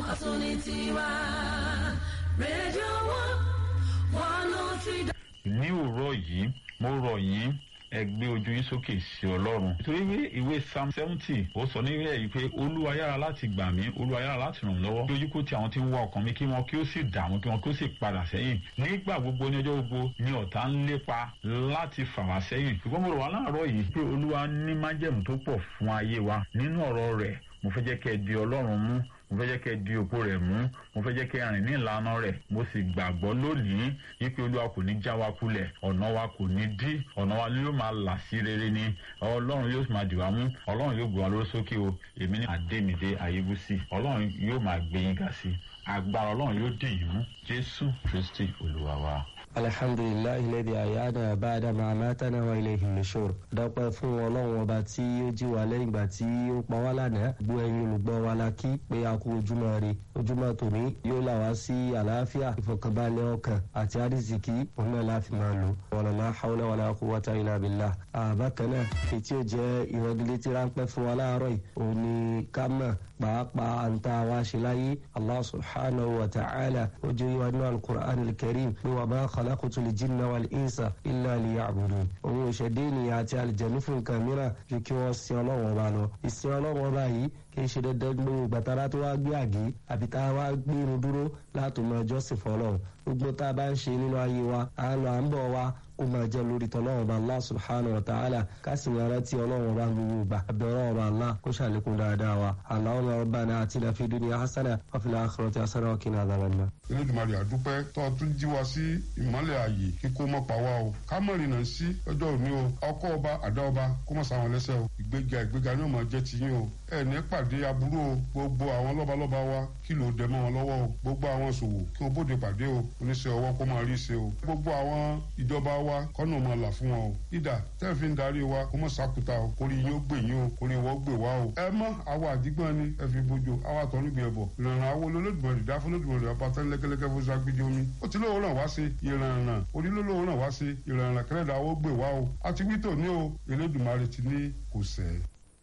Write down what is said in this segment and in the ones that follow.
ọ̀tún ní tiwa rédíò wọn one oh three. ní òwúrọ̀ yìí mo rọ̀ yín ẹ gbé ojú yín sókè sí ọlọ́run. nítorí pé ìwé psalm seventy ó sọ níbẹ̀ yìí pé olúwa yára láti gbà mí olúwa yára láti ràn mí lọ́wọ́. lójú kó ti àwọn tí ń wá ọkàn mi kí wọn kí ó sì dààmú kí wọn kí ó sì padà sẹ́yìn. nígbà gbogbo ní ọjọ́ gbogbo ni ọ̀tá ń lépa láti fà wá sẹ́yìn. ṣùgbọ́n mo rọ̀ wá láàárọ̀ yìí pé olúwa ní májẹ̀mú tó pọ̀ fún ayé wa nínú ọ̀rọ̀ rẹ̀ mo fẹ́ jẹ́ kẹ́ ẹ di ọlọ́run mú mo fẹ́ jẹ́ kẹ́ ẹ di òpó rẹ̀ mú mo fẹ́ jẹ́ kẹ́ ẹ rìn ní ìlànà rẹ̀ mo sì gbàgbọ́ lónìí wípé olúwa kò ní já wa kulẹ̀ ọ̀nà wa kò ní dí ọ̀nà wa yóò máa là sí rere ni ọlọ́run yóò máa dì wá mú ọlọ́run yóò gbé wa lórí sókè o èmi ní àdémídé ayébúsí ọlọ́run yóò máa gbé yín ga sí agbára ọlọ́run yóò dì yín mú jésù kristi olúwa wa. alhamdulilayi lẹ́bi àyáná àbáadá máa mátánà wa ilé ìhìnlẹ́sọ̀rọ̀ dọ́pẹ́ fún ọlọ́run ọba tí ó jí wa lẹ́yìn ìgbà tí ó pa wá lánàá gbọ́ ẹyin olùgbọ́ wa la kí pé a kú ojúmọ́ rè ojúmọ́ tòní yóò là wá sí àlàáfíà ìfọkànbalẹ̀ ọkàn àti àdìsíkì òun náà láfi máa lò wàlálà haúlá wàlá kú wọ́tá ilà bìlà àbákan náà ètí ò jẹ́ ìrọ̀gìlétí ráńpẹ́ fún wa láàárọ̀ yìí òun ni ká mọ̀ pàápàá àǹtá wa ṣe láyé allah subhanahu wa ta'ala ó jẹ́ ìwà nínú alukur'an alkarim pé wà bá khalaqtu lè jinna wal insa illa liya'budun òun ò ṣẹ̀dé ènìyàn àti àlìjẹ̀nu fún nǹkan mìíràn ju kí wọ́n sin ọlọ́wọ́n ọba lọ ìsìn ọlọ́wọ́n ọba yìí kì í ṣe dandan gbogbo gbàtàrà tó wá gbé àgé àbí tá a wá gbé irun dúró láti mọ ẹjọ́ sì fọlọ́run gbogbo tá a bá ń ṣe nínú ayé wa à ń lọ à ń bọ̀ wa kó máa jẹ́ lórí tọ́lọ́run ọba allah subhanahu wa ta'ala ká sì máa rántí ọlọ́run ọba gbogbo gbà àbẹ̀rẹ̀ ọba allah kó ṣàlékún dáadáa wa allahumma rabbana atina fid dunya hasana wa fil akhirati hasana wa qina adhaban nar. elédùnmarè àdúpẹ́ tó o tún jí wa sí ìmọ́lẹ̀ ààyè kíkó mọ́ pa wá o ká mọ̀ rìnnà sí ọjọ́ òní o ọkọ ọba àdá ọba kó mọ̀ sáwọn lẹ́sẹ̀ o ìgbéga ìgbéga ní ọmọ jẹ́ tiyín o ẹ ní pàdé aburú o gbogbo àwọn lọ́balọ́ba wa kí ló dẹ mọ́ wọn lọ́wọ́ o gbogbo àwọn ṣòwò kí o bóde pàdé o oníṣẹ́ ọwọ́ kó máa rí ṣe o gbogbo àwọn ìjọba wa kọ́nà máa là fún wọn o ìdá tẹ́ fi ń darí wa kó mọ̀ sákúta o kórè yín ó gbè yín o kórè wọ́n gbè wá o ẹ mọ́ àwa àdígbọ́n ni ẹ fi bójú àwa àtọ́nugbìn ẹ̀bọ̀ ìrànràn àwọn olólùdùmọ̀rì dá fún olódùmọ̀rì ọba tán lẹ́kẹ́lẹ́kẹ́ fún sagbidi omi ó ti lóòrán wá sí ìrànràn onílólóòrán wá sí ìrànràn kẹrẹ́dà ó gbè wá o àti wítò ní o Elédùmarè ti ní kò sẹ́ẹ̀.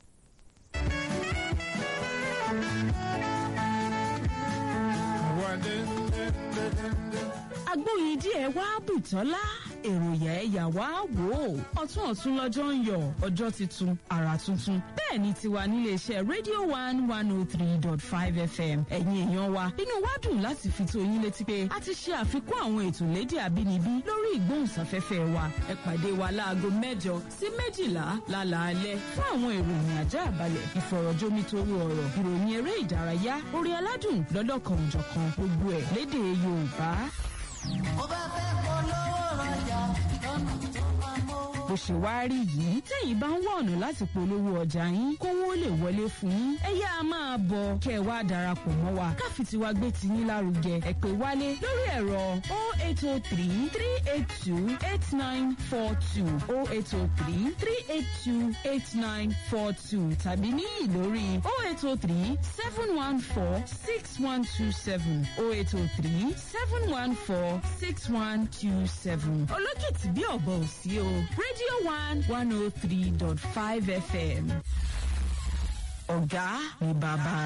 agbóyin díẹ̀ wá bùtọ́lá èròyà ẹ̀yà wá wò ó ọ̀tún ọ̀tún lọ́jọ́ ń yọ ọjọ́ tuntun àrà tuntun bẹ́ẹ̀ ni tiwa níléeṣẹ́ rédíò one one oh three dot five fm ẹ̀yin èèyàn wa inú wa dùn láti fi tó yín létí pé a ti ṣe àfikún àwọn ètò lédè àbínibí lórí ìgbóhùnsáfẹ́fẹ́ wa ẹ pàdé wa láago mẹ́jọ sí méjìlá lálaalẹ́ fún àwọn ìròyìn ajá àbálẹ̀ ìfọ̀rọ̀jomitoro ọ̀rọ̀ ìròyìn eré ìdárayá orí aládùn lọ́lọ́kan òjọ̀kan gbogbo ẹ̀ lédè yorùbá mo bá fẹ́ polówó rajà lọ́nà tó máa mówó. bó ṣe wá rí yìí tẹ́yìn bá ń wá ọ̀nà láti polówó ọjà yín kówó lè wọlé fún yín ẹ yá a máa bọ̀ kẹ́ ẹ wá darapọ̀ mọ́ wa káfí tiwa gbé ti yín lárugẹ ẹ pè wálé lórí ẹ̀rọ 0803 382 8942 0803 382 8942 tàbí níyì lórí 0803 714 6127 0803 714 6127 olókìtì bí ọ̀bọ̀ ò sí o radio one one oh three dot five fm ọ̀gá ni bàbá.